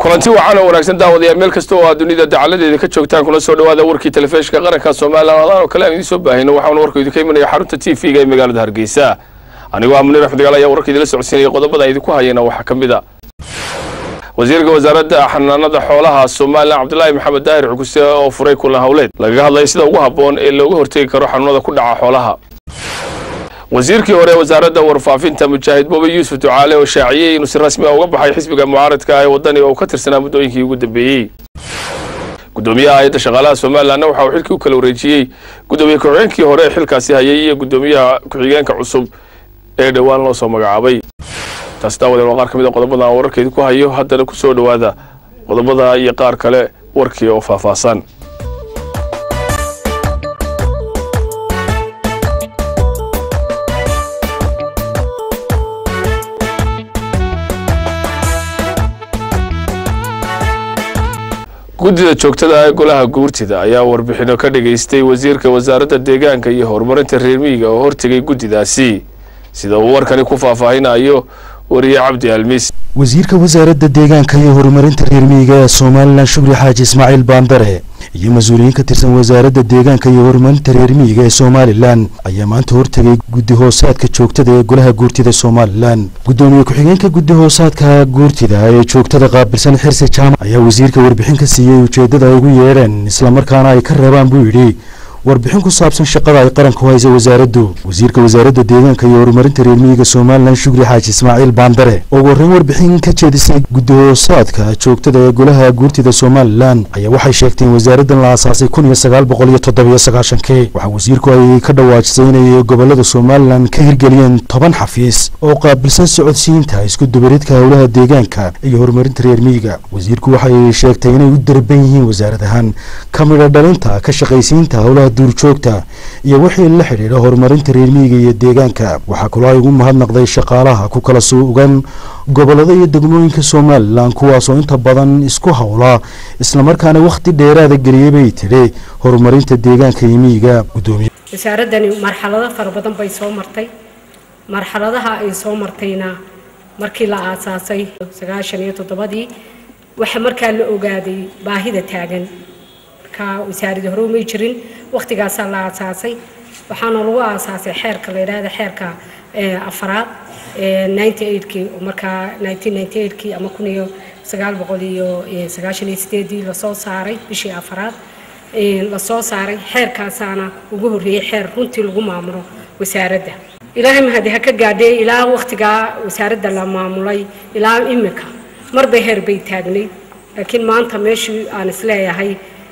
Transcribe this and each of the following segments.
kulanti wacan oo wanaagsan daawadayaal meel kasta oo aad dunida dacaladeeda ka joogtaan kuna soo dhawaada warkii telefishinka qaranka somalilan adaan oo kale aan idiin soo baahino waxaana warka idinka imanaya xarunta t v-ga ee magaalada hargeysa anigoo ah munir axmed gaal ayaa warka idinla socodsiinaya qodobada aan idinku hayana waxaa ka mid a wasiirka wasaaradda xanaanada xoolaha somalilan cabdilaahi maxamed daahir cuguse oo furay kulan howleed lagaga hadlaya sida ugu habboon ee looga hortegi karo xanuunada ku dhaca xoolaha wasiirkii hore ee wasaaradda warfaafinta mujaahid bobe yuusuf ducaale oo shaaciyey inuu si rasmi ah uga baxay xisbiga mucaaradka ah ee waddani oo uu ka tirsanaa muddooyinkii ugu dambeeyey guddoomiyaha hay-adda shaqaalaha somalilanna waxa uu xilkii u kala wareejiyey guddoomiye ku-xigeenkii hore ee xilkaasi hayay iyo guddoomiyaha ku-xigeenka cusub ee dhowaan loo soo magacaabay taasi daawadeen waa qaar ka mid a qodobada aan wararkeedi ku hayo haddana ku soo dhowaada qodobada iyo qaar kale warkii oo faahfaahsan guddida joogtada ee golaha guurtida ayaa warbixino ka dhageystay wasiirka wasaaradda deegaanka iyo horumarinta reer miyiga oo hortegay guddidaasi sida uu warkani ku faahfaahinayo wariye cabdi almis wasiirka wasaaradda deegaanka iyo horumarinta reer miyiga ee somalilan shukri xaaji ismaaciil baandare iyo mas-uuliyiin ka tirsan wasaaradda deegaanka iyo horumarinta reer miyiga ee somalilan ayaa maanta hortegay guddi hoosaadka joogtada ee golaha guurtida somalilan guddoomiye ku-xigeenka guddi hoosaadka guurtida ee joogtada qaabilsan xirsi jaamac ayaa wasiirka warbixin ka siiyey ujeeddada ay ugu yeedheen islamarkaana ay ka reebaan buu yidhi warbixin ku saabsan shaqada ay qaranku haysa wasaaraddu wasiirka wasaaradda deegaanka iyo horumarinta reer miyiga somalilan shukri xaaji ismaaciil baandare oo horreyn warbixin ka jeedisay guddi hoosaadka joogtada ee golaha guurtida somalilan ayaa waxay sheegtay in wasaaraddan la aasaasay kun iyo sagaal boqol iyo toddobiyo sagaashankii waxaa wasiirku ay ka dhawaajisay inay gobolada somalilan ka hirgeliyeen toban xafiis oo qaabilsan socodsiinta isku dubaridka howlaha deegaanka iyo horumarinta reer miyiga wasiirku waxay sheegtay inay u darban yihiin wasaarad ahaan ka midha dhalinta ka shaqaysiinta howlaha duurjoogta iyo wixii la xidhiidha horumarinta reer miyiga iyo deegaanka waxaa kaloo ay ugu mahadnaqday shaqaalaha ku kala suugan gobolada iyo degmooyinka somalilan kuwaasoo inta badan isku howla islamarkaana wakhti dheeraada geliyey bay tidhi horumarinta deegaanka iyo miyiga gudoomiye wasaaradani marxalado fara badan bay soo martay marxaladaha ay soo martayna markii la aasaasay sagaashan iyo toddobadii waxaa markaa la ogaaday baahida taagan wasaaradii hore umay jirin waktigaasaa la aasaasay waxaana lagu aasaasay xeerka la yidhaahda xeerka afaraad ninety eightkii markaa nineteen ninety eightkii ama kun iyo sagaal boqol iyo sagaashan iyo sideedii lasoo saaray bishii afaraad lasoo saaray xeerkaasaana ugu horreeyey xeer runtii lagu maamulo wasaaradda ilaahay mahadi ha ka gaadhee ilaa waktigaa wasaaradda la maamulay ilaa imika marba heer bay taagnayd laakiin maanta meeshii aan isleeyahay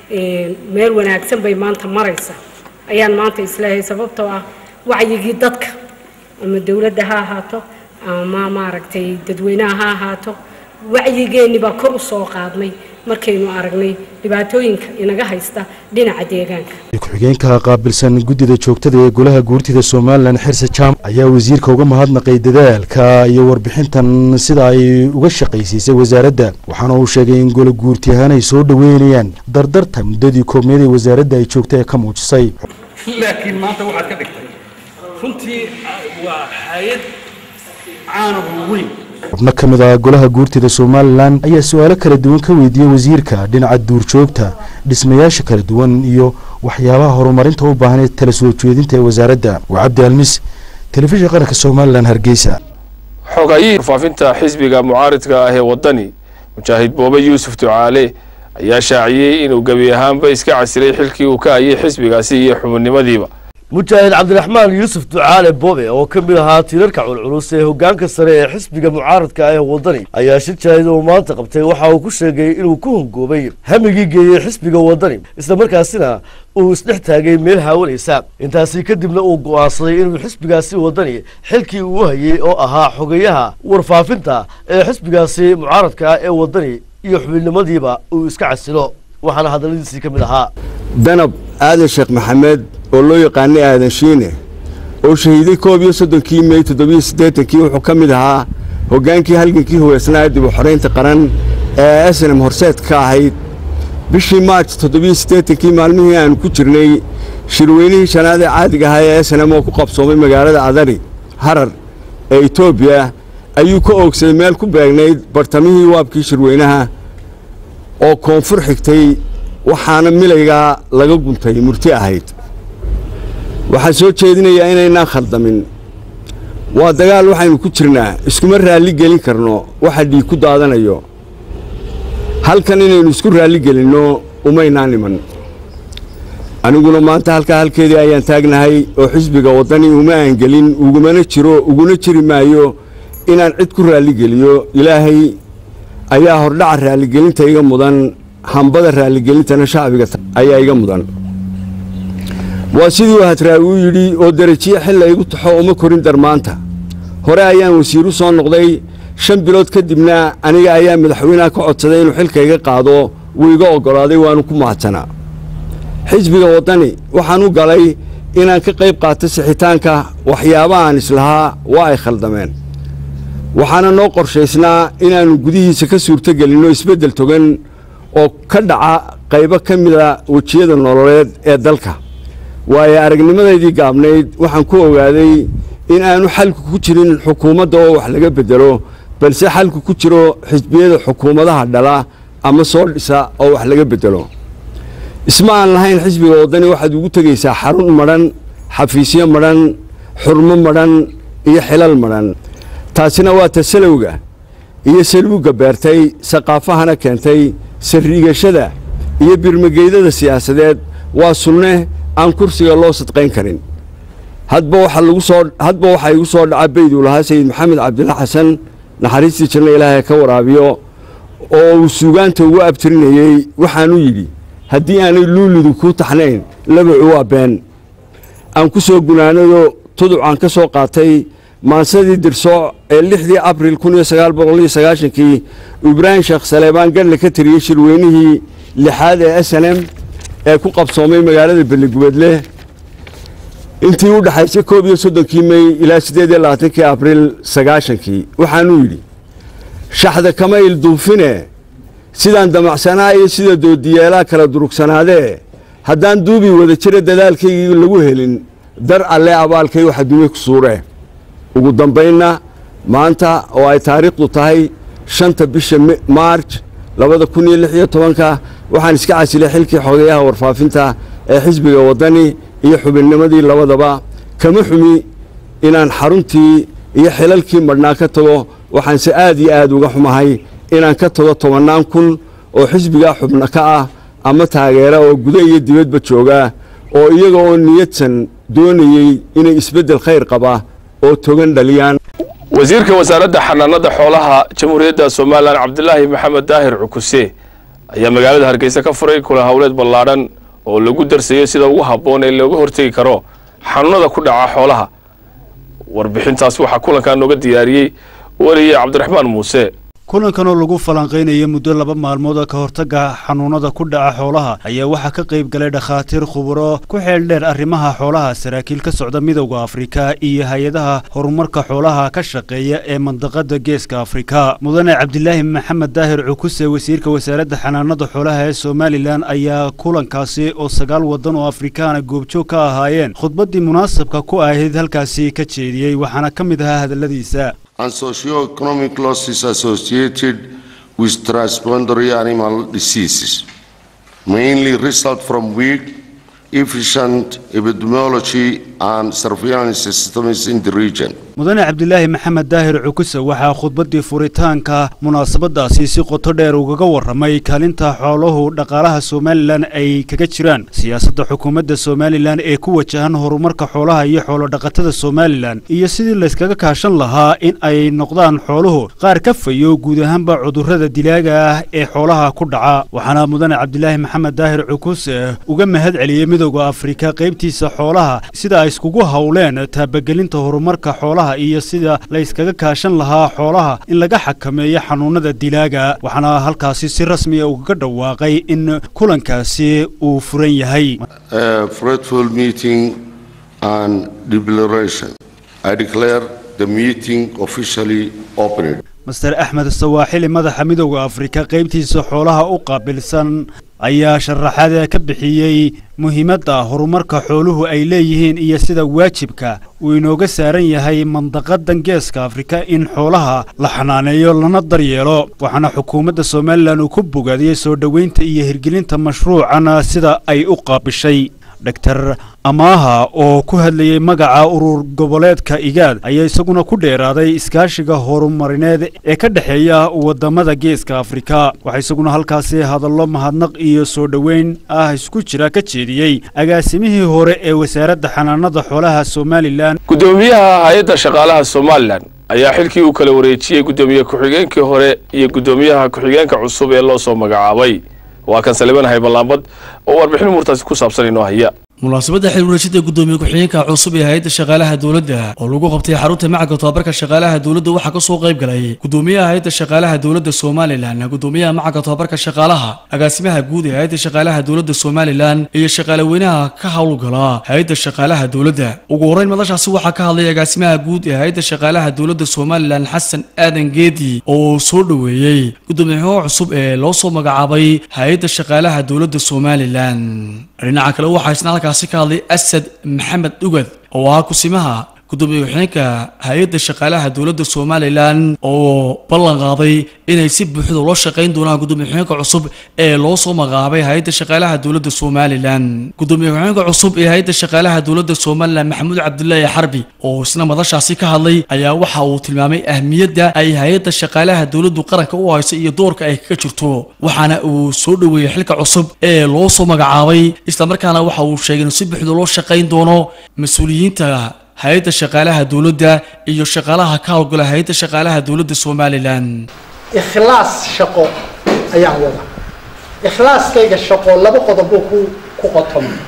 meel wanaagsan bay maanta maraysa ayaan maanta isleeyahay sababtoo ah wacyigii dadka ama dowladda ha ahaato ama maaragtay dadweynaha ha ahaato wacyigeenni baa kor u soo qaadnay markaynu aragnay dhibaatooyinka inaga haysta dhinaca deegaanka ku-xigeenka qaabilsan guddida joogtada ee golaha guurtida somalilan xirse jaamac ayaa wasiirka uga mahadnaqay dadaalka iyo warbixintan sida ay uga shaqaysiisay wasaaradda waxaana uu sheegay in gola guurti ahaan ay soo dhoweynayaan dardarta muddadii koobneed ee wasaaradda ay joogta ee ka muujisay laakiin maanta waxaad ka dhigtay runtii waa hay-ad caanahu weyn xubno ka mid ah golaha guurtida somalilan ayaa su-aalo kala duwan ka weydiiyey wasiirka dhinaca duurjoogta dhismayaasha kala duwan iyo waxyaabaha horumarinta u baahnay tala soo jeedinta ee wasaaradda waa cabdi almis telefishin qaranka somalilan hargeysa xogayihii warfaafinta xisbiga mucaaridka ah ee waddani mujaahid boobe yuusuf ducaale ayaa shaaciyey inuu gebi ahaanba iska casilay xilkii uu ka hayay xisbigaasi iyo xubinimadiiba mujaahid cabdiraxmaan yuusuf ducaale bobe oo ka mid ahaa tiirarka culculus ee hoggaanka sare ee xisbiga mucaaradka ah ee waddani ayaa shir jaahid uu maanta qabtay waxa uu ku sheegay inuu ku hongoobay hamigii geeyey xisbiga waddani islamarkaasina uu isdhex taagay meel haawanaysa intaasi kadibna uu go'aansaday inuu xisbigaasi waddani xilkii uu hayey oo ahaa xogeyaha warfaafinta ee xisbigaasi mucaaradka ah ee waddani iyo xubinimadiiba uu iska casilo waxaana hadalladiisii ka mid ahaa danab aadan sheekh maxamed oo loo yaqaanay aadan shiine oo shahiiday koob iyo soddonkii mey toddobiyo siddeetankii wuxuu ka mid ahaa hoggaankii halgankii huweysnaa dib u xoraynta qaran ee snm horseed ka ahayd bishii maarj toddobiyo siddeetankii maalmihii aanu ku jirnay shirweynihii shanaad ee caadiga ahaa ee snm oo ku qabsoomay magaalada adari harar ee etoobiya ayuu ka oogsaday meel ku beegnayd bartamihii waabkii shirweynaha oo koonfur xigtay waxaana milaygaa laga guntay murti ahayd waxaan soo jeedinayaa inaynaan khaldamin waa dagaal waxaynu ku jirnaa iskuma raalli gelin karno waxa dhiig ku daadanayo halkan inaynu isku raalli gelinno umaynaan iman aniguna maanta halkaa halkeedii ayaan taagnahay oo xisbiga waddani uma aan gelin ugumana jiro uguna jiri maayo inaan cid ku raalligeliyo ilaahay ayaa hordhaca raalligelinta iga mudan hambada raalligelintana shacbiga ayaa iga mudan waa sidii hadraawi u yidhi oo derajiye xilla igu taxo uma korin darmaanta hore ayaan wasiiru soo noqday shan bilood kadibna aniga ayaa madaxweynaha ka codsaday inuu xilka iga qaado wuu iga oggolaaday waanu ku mahadsanaa xisbiga waddani waxaan u galay inaan ka qayb qaato sixitaanka waxyaaba aan islahaa waa ay khaldameen waxaana noo qorshaysnaa inaannu gudihiisa ka suurtogelinno isbeddel togan oo ka dhaca qaybo ka mida wejiyada nololeed ee dalka waayo aragnimadaydii gaabnayd waxaan ku ogaaday in aanu xalku ku jirin xukuumadda oo wax laga beddelo balse xalku ku jiro xisbiyada xukuumadaha dhala ama soo dhisa oo wax laga beddelo isma aan lahayn xisbiga waddani waxaad ugu tegaysaa xarun madhan xafiisyo madhan xurmo madhan iyo xilal madhan taasina waa tasalowga iyo saluugga beertay saqaafahana keentay sarriigashada iyo birmageydada siyaasadeed waa sunne aan kursiga loo sadqayn karin hadba waxa lagu soo hadba waxaa igu soo dhaca beyduu lahaa sayid maxamed cabdilla xasan naxariistii jirna ilaahay ka waraabiyo oo uu suugaanta ugu abtirinayey waxaanu yidhi haddii aanay luulidu kuu taxnayn labacu waa been aan ku soo gunaanado tuducaan ka soo qaatay maansadii dirsooc ee lixdii abril kun iyo sagaal boqol iyo sagaashankii ibraahim sheekh saleebaan gadhle ka tiriyey shirweynihii lixaad ee s n m ee ku qabsoomay magaalada beligubeedle intii u dhexaysay koob iyo soddonkii mey ilaa siddeed iyo labaatankii abriil sagaashankii waxaanuu yidhi shaxda kama ilduufine sidaan damacsanaa iyo sida doodiyeelaa kala durugsanaadee haddaan duubii wada jira dadaalkaygii lagu helin dar alle abaalkay waxa dume ku suuree ugu dambaynna maanta oo ay taariikhdu tahay shanta bisha maarj labada kun iyo lix iyo tobanka waxaan iska casilay xilkii xogeyaha warfaafinta ee xisbiga waddani iyo xubinnimadii labadaba kama xumi inaan xaruntii iyo xilalkii madhnaa ka tago waxaanse aad iyo aad uga xumahay inaan ka tago tobannaan kun oo xisbigaa xubno ka ah ama taageera oo guda iyo dibadba jooga oo iyaga oo niyadsan doonayey inay isbeddel khayr qaba oo togan dhaliyaan wasiirka wasaaradda xanaanada xoolaha jamhuuriyadda somalilan cabdilaahi maxamed daahir cukuse ayaa magaalada hargeysa ka furay kula howleed ballaadhan oo lagu darsayo sida ugu habboon ee looga hortegi karo xanuunada ku dhaca xoolaha warbixintaas waxaa kulankaa nooga diyaariyey weliye cabdiraxmaan muuse kulankan oo lagu falanqaynaya muddo laba maalmood oo ka hortagga xanuunada ku dhaca xoolaha ayaa waxaa ka qayb galay dhakhaatiir khuburo ku xeeldheer arrimaha xoolaha saraakiil ka socda midowda afrika iyo hay-adaha horumarka xoolaha ka shaqeeya ee mandaqada geeska afrika mudane cabdilaahi maxamed daahir cukuse wasiirka wasaaradda xanaanada xoolaha ee somalilan ayaa kulankaasi oo sagaal waddan oo afrikaana goobjoog ka ahaayeen khudbaddii munaasabka ku ahayd halkaasi ka jeediyey waxaana ka mid ahaa hadalladiisa and socio-economic losses associated with transboundary animal diseases, mainly result from weak, efficient epidemiology and surveillance systems in the region. mudane cabdilaahi maxamed daahir cukuse waxaa khudbaddii furitaanka munaasabadaasi si qoto dheer ugaga warramay kaalinta xooluhu dhaqaalaha somalilan ay kaga jiraan siyaasadda xukuumadda somalilan ee ku wajahan horumarka xoolaha iyo xoolodhaqatada somalilan iyo sidii layskaga kaashan lahaa in ay noqdaan xooluhu qaar ka fayo guud ahaanba cudurrada dilaaga ah ee xoolaha ku dhaca waxaana mudane cabdilaahi maxamed daahir cukuse uga mahad celiyey midowda afrika qaybtiisa xoolaha sida ay iskugu howleen taabagelinta horumarka xoolaha iyo sida la yskaga kaashan lahaa xoolaha in laga xakameeyo xanuunada dilaaga waxaana halkaasi si rasmiya ugaga dhawaaqay in kulankaasi uu furan yahay A fruitful meeting and declaration. I declare the meeting officially opened. master axmed sawaaxili madaxa midowda afrika qaybtiisa xoolaha u qaabilsan ayaa sharaxaad ka bixiyey muhiimadda horumarka xooluhu ay leeyihiin iyo sida waajibka uu inooga saaran yahay mandaqadan geeska afrika in xoolaha la xanaaneeyo lana daryeelo waxaana xukuumadda somalilan uu ku bogaadiyey soo dhoweynta iyo hirgelinta mashruucan sida ay u qaabishay doctor amaaha oo ku hadlayey magaca urur goboleedka igaad ayaa isaguna ku dheeraaday iskaashiga horumarineed ee ka dhexeeya wadamada geeska afrika waxaa isaguna halkaasi hadallo mahadnaq iyo soo dhoweyn ah isku jira ka jeediyey agaasimihii hore ee wasaaradda xanaanada xoolaha somalilan guddoomiyaha hay-adda shaqaalaha somalilan ayaa xilkii uu kala wareejiyey guddoomiye ku-xigeenkii hore iyo guddoomiyaha ku-xigeenka cusub ee loo soo magacaabay waa kan saliban hayballaambad oo warbixin umuurtaasi ku saabsan inoo haya munaasabadda xil wareejida guddoomiye ku-xigeenka cusub ee hay-adda shaqaalaha dowladda oo lagu qabtay xarunta macadka tobabarka shaqaalaha dowladda waxaa ka soo qayb galay guddoomiyaha hay-adda shaqaalaha dowladda somalilan guddoomiyaha macadka tobabarka shaqaalaha agaasimaha guud ee hay-adda shaqaalaha dowladda somalilan iyo shaqaalaweynaha ka howlgala hay-adda shaqaalaha dowladda ugu horreyn madashaasi waxaa ka hadlay agaasimaha guud ee hay-adda shaqaalaha dowladda somalilan xasan aadan geedi oo soo dhoweeyey guddoomiyaha cusub ee loo soo magacaabay hay-adda shaqaalaha dowladda somalilan dhinaca kale waxaa isna halkaasi ka hadlay asad maxamed dhugad oo ah kusimaha gudoomiye ku-xigeenka hay-adda shaqaalaha dowladda somalilan oo ballan qaaday inay si buuxda ula shaqayn doonaan gudoomiye ku-xigeenka cusub ee loo soo magacaabay hay-adda shaqaalaha dowladda somalilan gudoomiye ku-xigeenka cusub ee hay-adda shaqaalaha dowladda somalilan maxamuud cabdulaahi xarbi oo isna madashaasi ka hadlay ayaa waxa uu tilmaamay ahmiyadda ay hay-adda shaqaalaha dowladdu qaranka u hayso iyo doorka ay kaga jirto waxaana uu soo dhoweeyey xilka cusub ee loo soo magacaabay islamarkaana waxa uu sheegay inuu si buuxda loo shaqayn doono mas-uuliyiinta hay-adda shaqaalaha dowladda iyo shaqaalaha ka howlgala hay-adda shaqaalaha dowladda somalilan ikhlaas shaqo ayaan wada ikhlaaskayga shaqo laba qodob buu ku ku qotomaa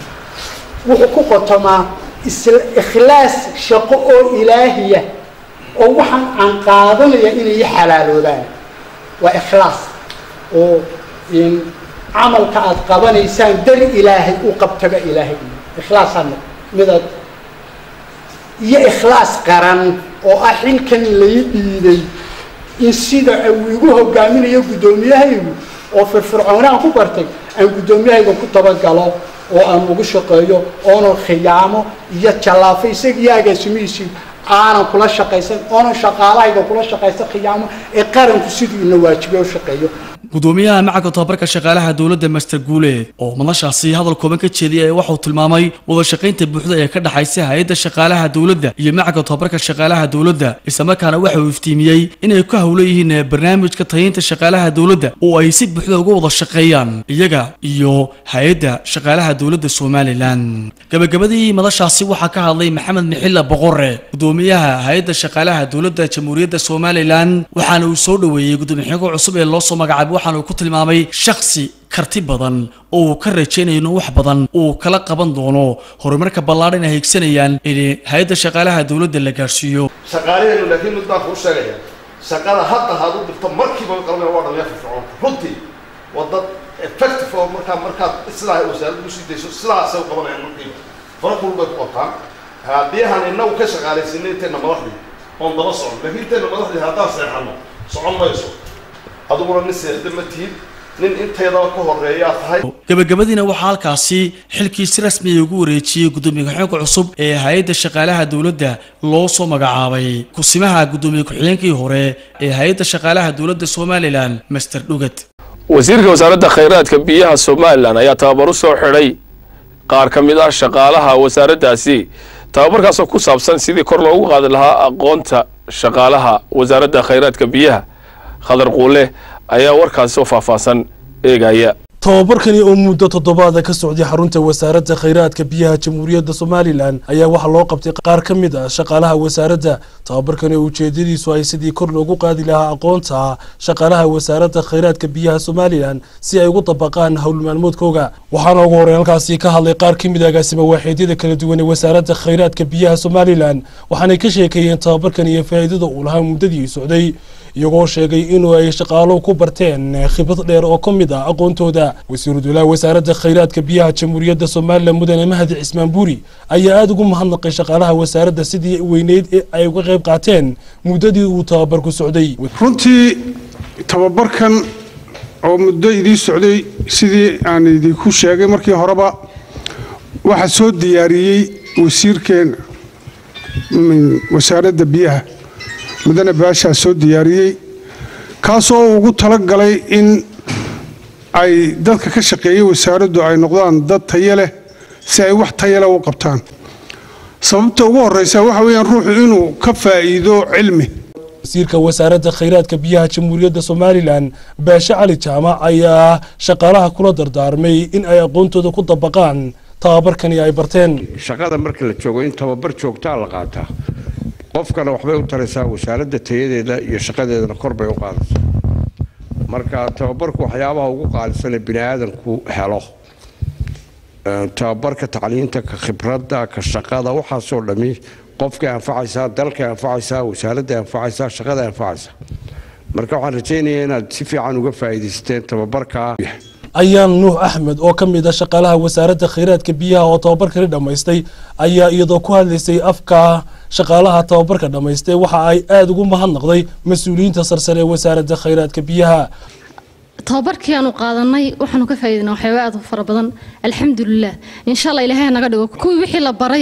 wuxuu ku qotomaa isla ikhlaas shaqo oo ilaahiya oo waxaan aan qaadanaya inay i xalaaloobaan waa ikhlaas oo in camalka aada qabanaysaan dar ilaahay u qabtaga ilaahay ikhlaasaan midaad iyo ikhlaas qaran oo ah xilkan lay dhiiday in sida uu igu hogaaminayo guddoomiyahaygu oo firfircoonaan ku bartay aan guddoomiyahayga ku tabagalo oo aan ugu shaqeeyo oonan khiyaamo iyo jallaafo isagiyo agaasimihiisii aanan kula shaqaysan oonan shaqaalahayga kula shaqaysan khiyaamo ee qaranku siduu ina waajibiyo u shaqeeyo gudoomiyaha macadka tobabarka shaqaalaha dowladda master guuleed oo madashaasi hadal kooban ka jeediyay waxauu tilmaamay wada shaqaynta buuxda ee ka dhaxaysa hay-adda shaqaalaha dowladda iyo macadka tobabarka shaqaalaha dowladda islamarkaana waxa uu iftiimiyey inay ku howlan yihiin barnaamijka tayaynta shaqaalaha dowladda oo ay si buuxda uga wada shaqeeyaan iyaga iyo hay-adda shaqaalaha dowladda somalilan gabagabadii madashaasi waxaa ka hadlay maxamed mixilla boqore gudoomiyaha hay-adda shaqaalaha dowladda jamhuuriyadda somalilan waxaana uu soo dhoweeyey gudoomiye-xigeenka cusub ee loo soo magacaabay waxaana uu ku tilmaamay shaksi karti badan oo uu ka rajaynayo inuu wax badan uu kala qaban doono horumarka ballaadhan ay higsanayaan in hay-adda shaqaalaha dowladda la gaarsiiyo shaqaalaheenu laakiin mid baan kuu sheegaya shaqada hadda haad u dhigto markiiba qabanaya waa dhallinya firfircoon runtii waa dad effective oo markaa markaad sidaa wasaaradda usii dayso sidaasay u qabanayaan markiiba fara kulul bay ku qabtaan haddii aan inagu ka shaqaalaysinay intayna madaxdii oon daba socon laakiin intayna madaxdii haddaan seexano socon mayso adiguna nin seexda ma tihid nin inteedaba ka horeeyaa tahay gabagabadiina waxaa halkaasi xilkii si rasmiya ugu wareejiyey gudoomiye ku-xigeenka cusub ee hay-adda shaqaalaha dowladda loo soo magacaabay kusimaha gudoomiye ku-xigeenkii hore ee hay-adda shaqaalaha dowladda somalilan master dhugad wasiirka wasaaradda khayraadka biyaha somalilan ayaa tababar u soo xidhay qaar ka mid ah shaqaalaha wasaaraddaasi tababarkaasoo ku saabsan sidii kor loogu qaadi lahaa aqoonta shaqaalaha wasaaradda khayraadka biyaha khadar quule ayaa warkaasi oo faahfaahsan eegaya tababarkani oo muddo toddobaada ka socday xarunta wasaaradda khayraadka biyaha jamhuuriyadda somalilan ayaa waxaa loo qabtay qaar ka mid ah shaqaalaha wasaaradda tababarkani oo ujeedadiisu ay sidii kor loogu qaadi lahaa aqoonta shaqaalaha wasaaradda khayraadka biyaha somalilan si ay ugu dabaqaan howl maalmoodkooga waxaana ugu horey halkaasi ka hadlay qaar ka mid a agaasima waaxeedyada kala duwan ee wasaaradda khayraadka biyaha somalilan waxaanay ka sheekeeyeen tababarkan iyo faa'iidada uu lahaa muddadii socday iyagoo sheegay inuu ay shaqaaluhu ku barteen khibrad dheer oo ka mid ah aqoontooda wasiiru dowlaha wasaaradda khayraadka biyaha jamhuuriyadda somalilan mudane mahadi cismaan buuri ayaa aada ugu mahadnaqay shaqaalaha wasaaradda sidii weyneyd ee ay uga qayb qaateen muddadii uu tababarku socday runtii tababarkan oo muddo idii socday sidii aan idinku sheegay markii horeba waxaa soo diyaariyey wasiirkeena wasaaradda biyaha mudane baashaa soo diyaariyey kaasoo ugu talagalay in ay dadka ka shaqeeya wasaaraddu ay noqdaan dad tayo leh si ay wax tayo leh u qabtaan sababta ugu horreysa waxa weeyaan ruuxu inuu ka faa'iido cilmi wasiirka wasaaradda khayraadka biyaha jamhuuriyadda somalilan baashe cali jaamac ayaa shaqaalaha kula dardaarmay in ay aqoontooda ku dabaqaan tababarkani ay barteen shaqada marka la joogo in tababar joogtaa la qaataa qofkana waxbay u taraysaa wasaaradda tayadeeda iyo shaqadeedana kor bay u qaadaysaa marka tababarku waxyaabaha ugu qaalisanee bini aadanku helo tababarka tacliinta ka khibradda ka shaqada waxaasoo dhammi qofkay anfacaysaa dalkay anfacaysaa wasaaradday anfacaysaa shaqaday anfacaysaa marka waxaan rajaynayaa inaad si fiican uga faa'iidaysateen tababarka ayaan nuux axmed oo ka mid ah shaqaalaha wasaaradda khayraadka biyaha oo tababarkani dhammaystay ayaa iyadoo ku hadlaysay afka shaqaalaha tababarka dhammaystay waxa ay aada ugu mahadnaqday mas-uuliyiinta sarsare ee wasaaradda khayraadka biyaha tababarkii aanu qaadanay waxaanu ka faa'iidinaa waxyaaba aad u fara badan alxamdulilah insha allah ilaahay naga dhigo kuwii wixii la baray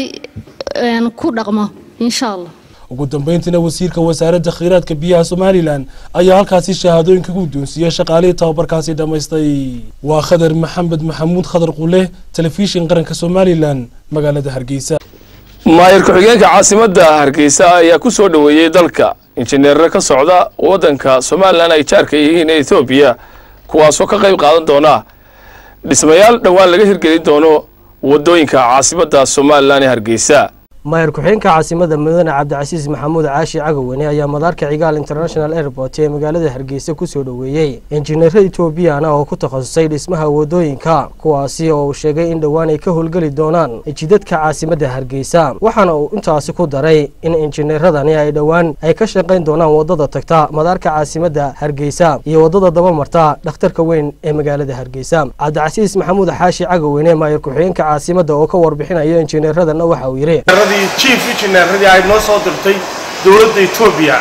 ku dhaqmo insha allah ugu dambeyntiina wasiirka wasaaradda khayraadka biyaha somalilan ayaa halkaasi shahaadooyinka ku doonsiiyey shaqaalihii tababarkaasi dhammaystay waa khadar maxamed maxamuud khadar qule telefishin qaranka somalilan magaalada hargeysa maayir ku-xigeenka caasimadda hargeysa ayaa ku soo dhoweeyey dalka injineerro ka socda waddanka somalilan ay jaarka yihiin ee ethoobiya kuwaasoo ka qayb qaadan doona dhismayaal dhowaan laga hirgelin doono waddooyinka caasimadda somalilan ee hargeysa maayir ku-xigeenka caasimada mudane cabdicasiis maxamuud caashi cagaweyne ayaa madaarka cigaal international airport ee magaalada hargeysa kusoo dhoweeyey injineero etoobiyana oo ku takhasusay dhismaha wadooyinka kuwaasi oo uu sheegay in dhowaan ay ka howlgeli doonaan jidadka caasimadda hargeysa waxaana uu intaasi ku daray in injineeradani ay dhowaan ay ka shaqayn doonaan wadada tagta madaarka caasimadda hargeysa iyo wadada dabamarta dhakhtarka weyn ee magaalada hargeysa cabdicasiis maxamuud xaashi cagaweyne maayir ku-xigeenka caasimadda oo ka warbixinaya injineeradana waxa uu yidhi chief engineeradii ay noo soo dirtay dowladda etoobiya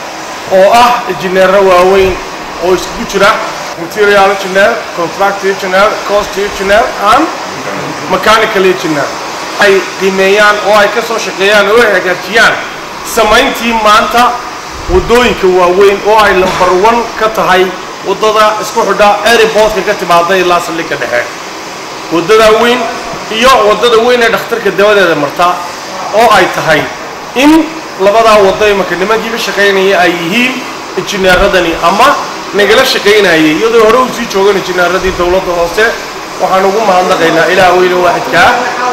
oo ah injineero waaweyn oo iskugu jira material engineer contract engineer cost engineer and mechanical engineer ay qiimeeyaan oo ay ka soo shaqeeyaan oo ay hagaajiyaan samayntii maanta waddooyinka waaweyn oo ay lambar one ka tahay waddada isku xidha airportka ka timaada ilaa saldhigga dhexe waddada weyn iyo waddada weyn ee dhakhtarka dabadeeda marta oo ay tahay in labadaa waddo imanka nimankii ka shaqaynaya ay yihiin injineeradani ama nagala shaqaynayay iyadoo hore u sii joogan injineeradii dowladda hoose waxaan ugu mahadnaqaynaa ilaah weyne waaxidkaa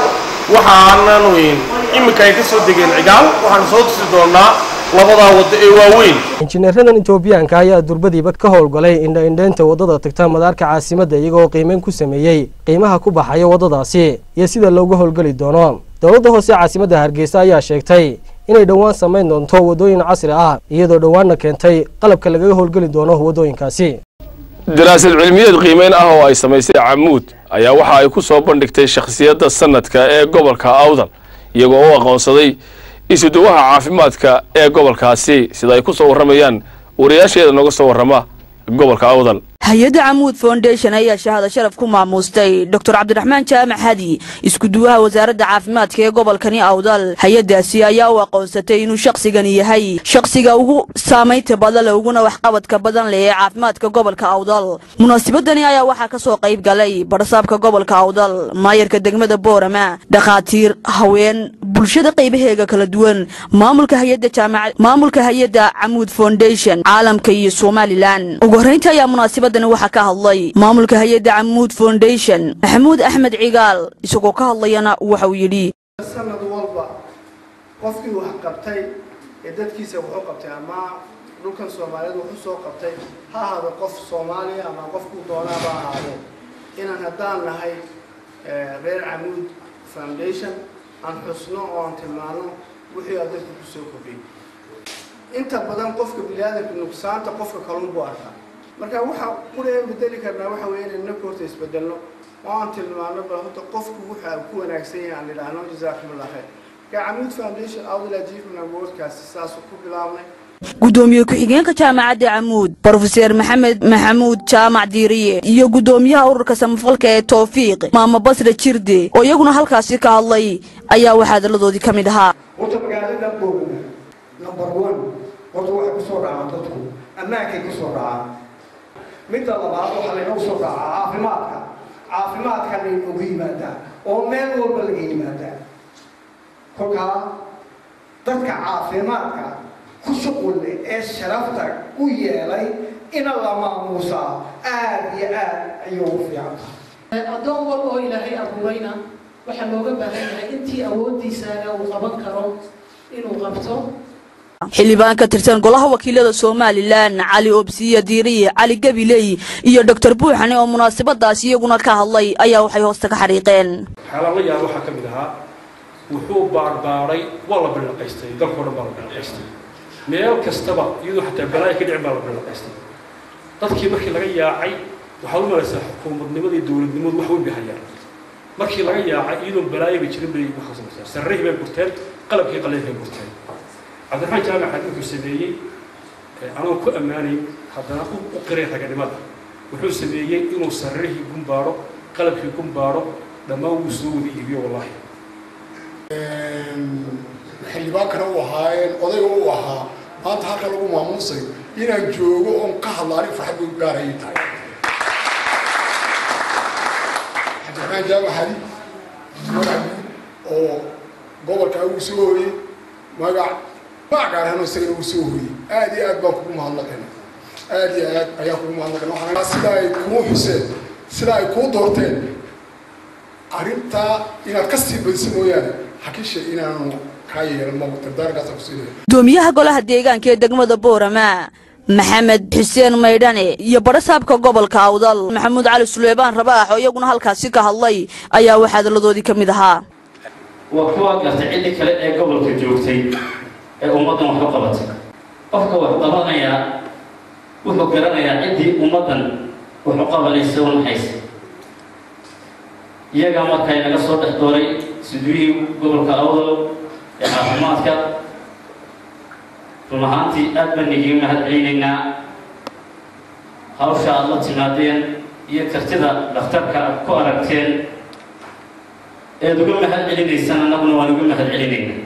waxaananu iminka ay ka soo degeen cigaal waxaan soo tusi doonaa labadaa waddo ee waaweyn injineeradan etoobiyaanka ayaa durbadiiba ka howlgalay indha-indheynta waddada tagta madaarka caasimadda iyagoo qiimeyn ku sameeyey qiimaha ku baxaya waddadaasi iyo sida looga howlgeli doono dowladda hoose caasimadda hargeysa ayaa sheegtay inay dhowaan samayn doonto waddooyin casri ah iyadoo dhowaanna keentay qalabka lagaga howlgeli doono waddooyinkaasi daraasad cilmiyeed qiimeyn ah oo ay samaysay camuud ayaa waxa ay ku soo bandhigtay shakhsiyadda sanadka ee gobolka awdal iyagoo u aqoonsaday isuduwaha caafimaadka ee gobolkaasi sida ay ku soo warramayaan wariyaasheeda nooga soo warrama gobolka awdal hay-adda camuud foundation ayaa shahada sharaf ku maamuustay doctor cabdiraxmaan jaamac hadi iskuduwaha wasaaradda caafimaadka ee gobolkani awdal hay-addaasi ayaa u aqoonsatay inuu shakhsigani yahay shakhsiga ugu saamaynta badan leh uguna waxqabadka badan leh ee caafimaadka gobolka awdal munaasabadani ayaa waxaa ka soo qayb galay barsaabka gobolka awdal maayarka degmada boorama dhakhaatiir haween bulshada qaybaheega kala duwan maamulka hay-adda jaamac maamulka hay-adda camuud foundation caalamka iyo somalilan ugu horreynta ayaa munaasabada waxaa ka hadlay maamulka hay-adda camuud foundation maxamuud axmed cigaal isagoo ka hadlayana waxa uu yidhi sanad walba qofkii wax qabtay ee dadkiisa wuxuu qabtay ama dhulkan soomaaliyeed wuxuu soo qabtay ha ahaado qof soomaaliya ama qofkuu doonaaba ahaadee inaan haddaan nahay reer camuud foundation aan xusno oo aan tilmaano wixii aad dadku kusoo kordhiyay inta badan qofka biniaadanka nuqsaanta qofka kalun buu arkaa marka waxa qureen bedeli karnaa waxa weeye inayna horta isbedelno oo aan tilmaano bal horta qofku waxa ku wanaagsan yahay aan idhaahno jazaakumullah khayr marka camuud foundation outla achievement awardkaasi saasuu ku bilaabnay gudoomiye ku-xigeenka jaamacadda camuud brofeser maxamed maxamuud jaamac diiriye iyo gudoomiyaha ururka samafalka ee towfiiq maamo basre jirde oo iyaguna halkaasi ka hadlay ayaa waxaa hadalladoodii ka mid ahaa horta magaalada boogna number one horta waxay ku soo dhacaan dadku ammaankay ku soo dhacaan midda labaad waxaa laynoo soo dhacaa caafimaadka caafimaadka laynoogu yimaadaa oo meel walba laga yimaadaa kolkaa dadka caafimaadka ku shuqul leh ee sharafta u yeelay ina la maamuusaa aad iyo aad ayay ugu fiican tahay addoon wal oo ilaahay abuurayna waxaa looga baahan yahay intii awooddiisaaga uu qaban karo inuu qabto xildhibaan ka tirsan golaha wakiilada somalilan cali obsiya diiriye cali gabiley iyo doctor buuxane oo munaasabadaasi iyaguna ka hadlay ayaa waxay hoosta ka xariiqeen waxyaala la yaab waxaa ka mid ahaa wuxuu baarbaaray waa la bilaqaystay dalkao dhan baa la bilaqaystay meel kastaba iyadoo xataa balaayo ka dhicin baa la bilaqaystay dadkii markii laga yaacay waxaad u malaysaa xukuumadnimada iyo dowladnimadu wax weyn bay hayaan markii laga yaacay iyadoon balaayo bay jirin bay waxaa samaysaa sarrihii bay gurteen qalabkii qaleyn bay gurteen cabdiraxmaan jaamac xad wuxuu sameeyey anoo ku ammaanayn haddana u qiray raganimada wuxuu sameeyey inuu sarrihii gumbaadho qalabkii gumbaadho dhammaan wuu soo wada iibiyo wallaahi xildhibaankana u ahaayeen odayga u ahaa maanta halka lagu maamuusay inaan joogo oon ka hadla anig farxad bay gaarayay tahay cabdiraxmaan jaamac xadi magac guud oo gobolka ugu soo hooyey magac magac gaar ahaan isagana uu soo hooyey aad iyo aad baan kugu mahadnaqayna aad iyo aad ayaan kugu mahadnaqayna waxaan sida ay kuu xuseen sida ay kuu doorteen arrintaa inaad ka sii badiso mooyaane xakisha inaanu kaa yeelan ma dardaarkaasa ku siinaya gudoomiyaha golaha deegaanka ee degmada boorama maxamed xuseen maydhane iyo badhasaabka gobolka awdal maxamuud cali suleymaan rabaax oo iyaguna halkaasi ka hadlay ayaa waxaa hadalladoodii ka mid ahaa waa kuwa gartay ciddi kale ee gobolka joogtay ee ummaddan wax u qabatay qofka wax qabanayaa wuxuu garanayaa ciddii ummaddan wax u qabanaysa u naxaysa iyagaa markaa inaga soo dhex dooray suduurihii gobolka awdal ee caafimaadka run ahaantii aad baan igiga mahad celinaynaa hawsha aad la timaadeen iyo kartida dhakhtarka aad ku aragteen eed uga mahad celinaysaan annaguna waan uga mahad celinaynaa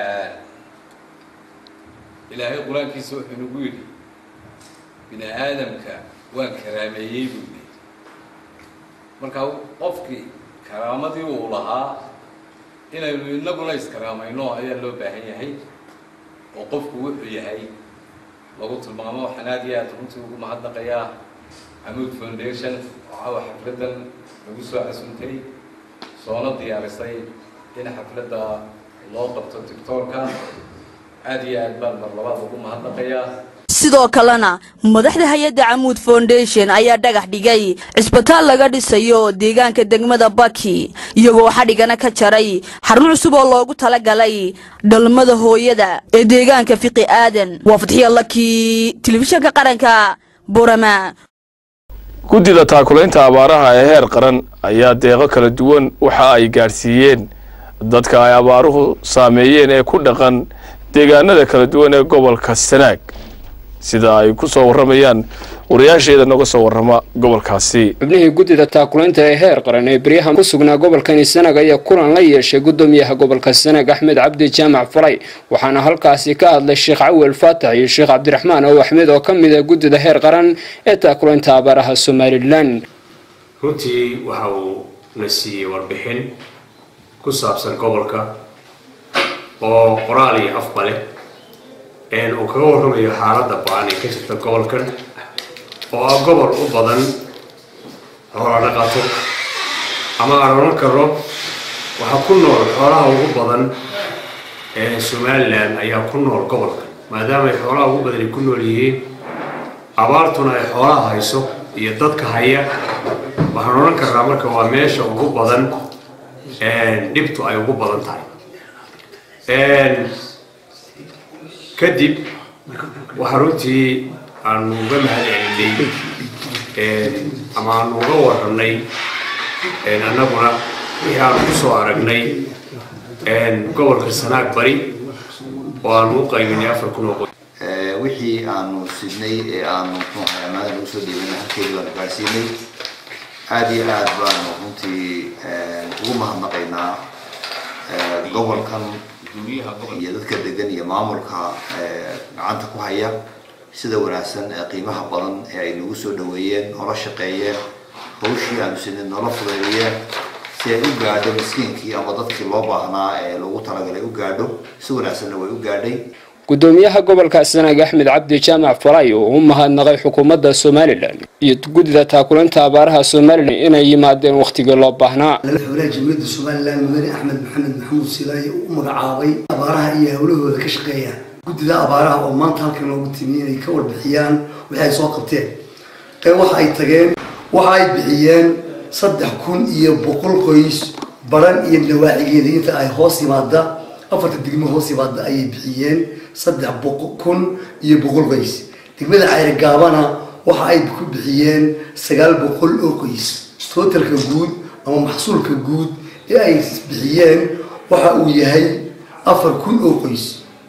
ilaahay qur-aankiisa wuxuu nagu yidhi bini aadamka waan karaameeyey buu yidhi marka qofkii karaamadii uu lahaa inaynu inaguna iskaraamayno ayaa loo baahan yahay oo qofku wuxuu yahay lagu tilmaamo waxaan aad iyo aad runtii ugu mahadnaqayaa xamuud foundation waxaa xafladdan lagu soo casuntay soona diyaarisay in xafladda loo qabto tictoorka aad iyo aad baan mar labaad ugu mahadnaqayaa sidoo kalena madaxda hay-adda camuud foundation ayaa dhagax dhigay cisbitaal laga dhisayo deegaanka degmada baki iyagoo xadhigana ka jaray xarun cusub oo loogu talagalay dhalmada hooyada ee deegaanka fiqi aadan waa fadxiya laki telefishinka qaranka borama guddida taakulaynta abaaraha ee heer qaran ayaa deeqo kala duwan waxa ay gaadhsiiyeen dadka ay abaaruhu saameeyeen ee ku dhaqan deegaanada kala duwan ee gobolka sanaag sida ay ku soo warramayaan wariyaasheeda nooga soo warrama gobolkaasi xubnihii guddida taakulaynta ee heer qaran ee beryahan ku sugnaa gobolkani sanag ayaa kulan la yeeshay guddoomiyaha gobolka sanag axmed cabdi jaamac faray waxaana halkaasi ka hadlay sheekh cawel faatax iyo sheekh cabdiraxmaan ow axmed oo ka mid ah guddida heer qaran ee taakulaynta abaaraha somalilan runtii waxa uu na siiyey warbixin ku saabsan gobolka oo qoraal iyo afba leh uu kaga warramayo xaaladda ba-an ee ka jirta gobolkan oo ah gobol u badan xoola dhaqato ama aan odhan karo waxaa ku nool xoolaha ugu badan ee somalilan ayaa ku nool gobolkan maadaama ay xoolaha ugu badan ay ku nool yihiin abaartuna ay xoolaha hayso iyo dadka haya waxaan odhan karnaa marka waa meesha ugu badan dhibtu ay ugu badan tahay kadib waxaa runtii aanu uga mahad celinay ama aanu uga warranay annaguna wixii aanu ku soo aragnay gobolka sanaag bari oo aanu u qaybinay afar kun oo qoys wixii aanu sidnay ee aanu muxuu ahay ammaanada lagu soo dhiibanay halkeedii baanu gaarsiinay aada iyo aad baanu runtii ugu mahadnaqaynaa gobolkan iyo dadka degan iyo maamulka gacanta ku haya sida wanaagsan ee qiimaha badan ee ay nagu soo dhaweeyeen noola shaqeeyeen hawshii aanu sidnay noola fudeeyeen si ay u gaadho miskiinkii ama dadkii loo baahnaa ee lagu talagalay u gaadho si wanaagsanna way u gaadhay gudoomiyaha gobolka sanaag axmed cabdi jaamac falay oo u mahadnaqay xukuumadda somalilan iyo guddida taakulinta abaaraha somalilan inay yimaadeen wakhtigii loo baahnaa madaxweynaha jamhuuriyadda somalilan mudane axmed maxamed maxamuud silaaye u magacaabay abaaraha iyo howlahooda ka shaqeeya guddida abaaraha oo maanta halkan loogu timi inay ka warbixiyaan wixii ay soo qabteen waxa ay tageen waxa ay bixiyeen saddex kun iyo boqol qoys baran iyo nawaacigeeda inta ay hoos yimaada afarta degmo hoos yimaada ayay bixiyeen saddex kun iyo boqol qoys degmada cayrigaabana waxa ay ku bixiyeen sagaal boqol oo qoys tootalka guud ama maxsuulka guud ee ay bixiyeen waxa uu yahay afar kun oo qoys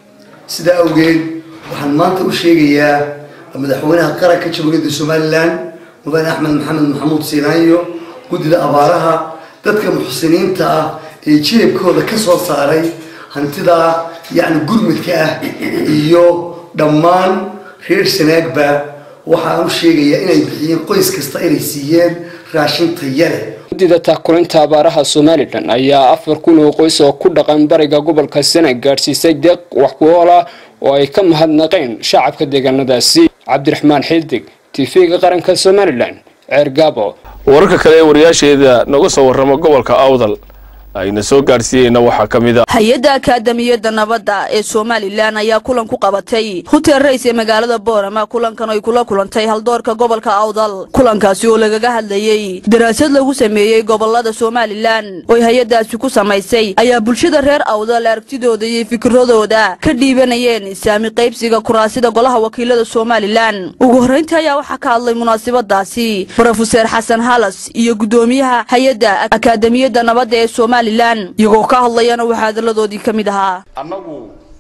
sidaa awgeed waxaan maanta u sheegayaa madaxweynaha qaranka jamhuuriyadda somalilan mudane axmed maxamed maxamuud siinaayo guddida abaaraha dadka muxsiniinta ah ee jilibkooda ka soo saaray hantida yacni gurmudka ah iyo dhammaan reer sanaagba waxaan u sheegayaa inay bixiyeen qoys kasta inay siiyeen raashin taya leh guddida taakulinta abaaraha somalilan ayaa afar kun oo qoys oo ku dhaqan bariga gobolka sanaag gaadhsiisay deeq wax ku ool ah oo ay ka mahadnaqeen shacabka deegaanadaasi cabdiraxmaan xildig tv-ga qaranka somalilan ceergaabo wararka kale ee wariyaasheeda nooga soo warrama gobolka awdal ayna soo gaadhsiiyeyna waxaa ka mid a hay-adda akaadamiyadda nabadda ee somalilan ayaa kulan ku qabatay hutel rays ee magaalada boorama kulankan ay kula kulantay haldoorka gobolka awdal kulankaasi oo lagaga hadlayey daraasad lagu sameeyey gobolada somalilan ooy hay-addaasi ku samaysay ayaa bulshada reer awdal aragtidooda iyo fikiradooda ka dhiibanayeen saami qaybsiga kuraasida golaha wakiilada somalilan ugu horreyntii ayaa waxaa ka hadlay munaasabadaasi brofeser xasan halas iyo guddoomiyaha hay-adda akaadamiyadda nabadda ee somalilan iyagoo ka hadlayana waxaa hadaladoodii ka mid ahaa annagu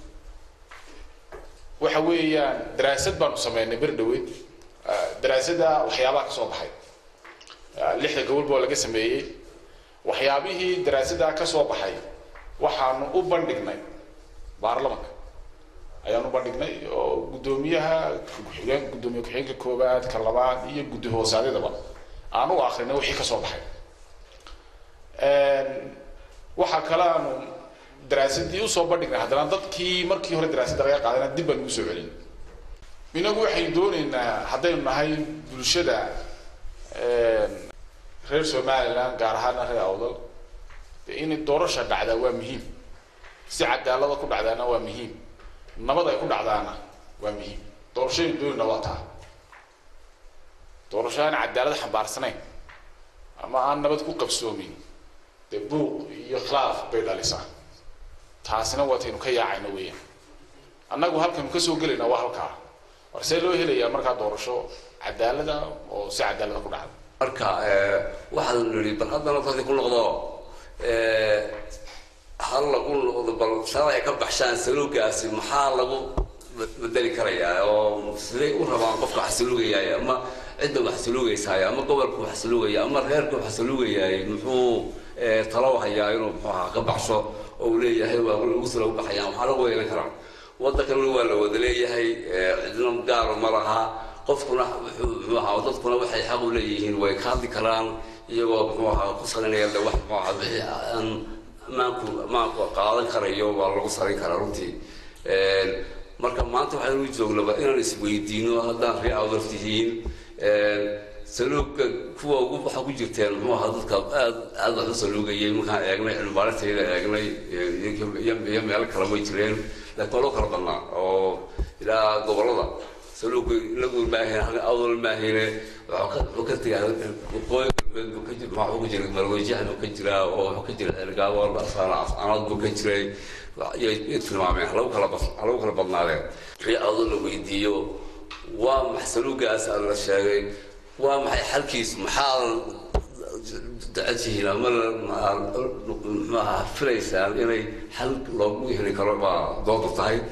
waxa weeyaan daraasad baanu sameynay bir dhaweyd daraasadda waxyaabaha ka soo baxay lixda gobolba oo laga sameeyey waxyaabihii daraasaddaa ka soo baxay waxaanu u bandhignay baarlamanka ayaanu u bandhignay oo guddoomiyaha ku-xigeen guddoomiye ku-xigeenka koowaad ka labaad iyo guddi hoosaadyadaba aan u akrinay wixii ka soo baxay waxaa kale aanu daraasadii usoo bandhignay haddana dadkii markii hore daraasadda laga qaadana dib baan ugu soo celin inagu waxaynu dooneynaa haddaynu nahay bulshada reer somaliland gaar ahaana reer awdal de inay doorasha dhacdaa waa muhiim si cadaalada ku dhacdaana waa muhiim nabad ay ku dhacdaana waa muhiim doorashaynu doonayna waa taa doorasho aan cadaalad xambaarsanayn ama aan nabad ku qabsoomin dee buuq iyo khilaaf bay dhalisaa taasina waataynu ka yaacayna weeyaan annagu halkaynu kasoo gelayna waa halkaa war see loo helayaa markaa doorasho cadaalada oo si cadaalada ku dhacda marka waxaanu nidhi bal haddana dadkii ku noqdo hal lagu noqdo bal shala ay ka baxshaan saluugaasi maxaa lagu bedeli karayaa oo siday u rabaan qofka wax saluugayaay ama cidda wax saluugaysaay ama gobolka wax saluugaya ama reerka wax saluugayaay muxuu talo hayaa inuu muxuu ahaa ka baxsho oo uu leeyahay waa lagu sala u baxayaan waxaa lagu weelan karaa waddankan waa la wada leeyahay cidna gaaro ma laha qofkuna wuxuu muxuu ahaa dadkuna waxay xaq u leeyihiin way ka hadli karaan iyagoo muxuu ahaa ku salinaya de wax muxuu ahaa wixii aan maanku maanku qaadan karayo waa lagu salin karaa runtii marka maanta waxaynu joognaba inaan isweydiino haddaan ree awdar tihiin saluugka kuwa ugu waxa ku jirteen muxuu ahaa dadka aad aad wax u saluugayay markaan eegnay cilmibaarinteeda eegnay iyo meelo kale way jireen laakiin waa loo kala badnaa oo ilaa gobolada saluugka inagu maahayn awdal maahayne wuxuu ka tegaa waqooyi galbeed buu ka jir maxaa ku jiray marweyjax buu ka jiraa oo wuxuu ka jiray xilgaabo anad buu ka jiray yay tilmaameen halagu kala halagu kala badnaadeen wixii awdal la weydiiyo waa max saluugaas la sheegay waa maxay xalkiis maxaa jeceshihiin ama maxaa filaysaan inay xal loogu heli karo baa doodu tahay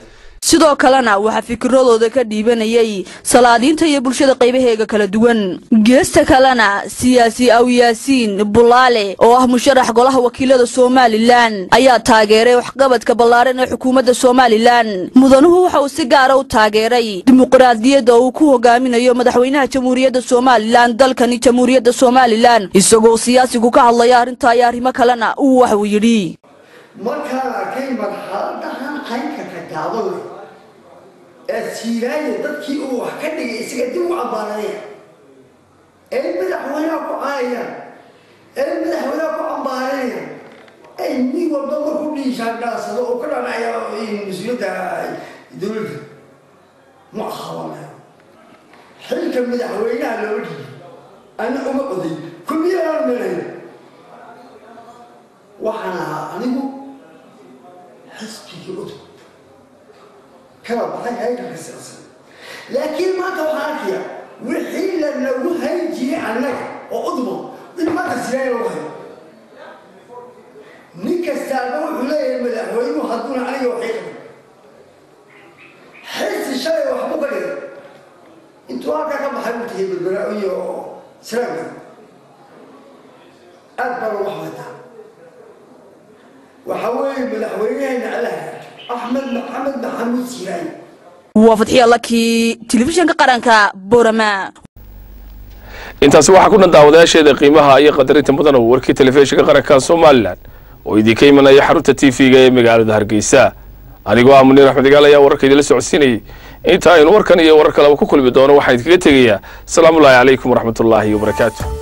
sidoo kalena waxaa fikiradooda ka dhiibanayay salaadiinta iyo bulshada qaybaheega kala duwan geesta kalena siyaasi awyaasiin bulaale oo ah musharax golaha wakiilada somalilan ayaa taageeray waxqabadka ballaaran ee xukuumadda somalilan mudanuhu waxa uu si gaara u taageeray dimuqraadiyadda uu ku hogaaminayo madaxweynaha jamhuuriyadda somalilan dalkani jamhuuriyadda somalilan isagoo siyaasigu ka hadlaya arrintaa iyo arrimo kalena uu wax uu yidhi markaan arkay marxaladahan qaynka ka gaabada ee siiraaya dadkii uu wax ka dhigay isaga dib u cambaaraya ee madaxweynaha ku caayayaan ee madaxweynaha ku cambaaraya ay nin walba markuu dhiishaangaansado oo ka dhanacaya mas-uuliyadda dowladda ma ahabanaya xilka madaxweynaha looga dhigay ana uma oday kulmiyaan melaya waxaan ahaa anigu xisbigii udub kala baxay haykalka siyaasan laakiin maanta waxaan arkaya wixii la nagu hayn jiray annaga oo uduma in maanta siyaaya lagu hayo nin kastaaba wuxuu leeyahay madaxweynuhu hadduuna aniga waxay qabin xisi shalay waxbu ka dhigay intuu halkaa ka baxay uu tagay berbera iyo siraagga aad baa lagu xamataa waxaa weeye madaxweynahayna allah axmed maxamed maxamuud siiraay waa fadxiya lakii telefishinka qaranka borama intaasi waxaa ku dhan daawadayaasheeda qiimaha iyo qadarinta mudan oo warkii telefishinka qaranka somalilan oo idinka imanaya xarunta t v-ga ee magaalada hargeysa anigoo ah muniir axmed igaal ayaa wararka idinla socodsiinayay inta aynu warkan iyo warar kaleba ku kulmi doono waxaan idinkaga tegayaa asalaamu ullaahi calaykum waraxmatullaahi wabarakaatu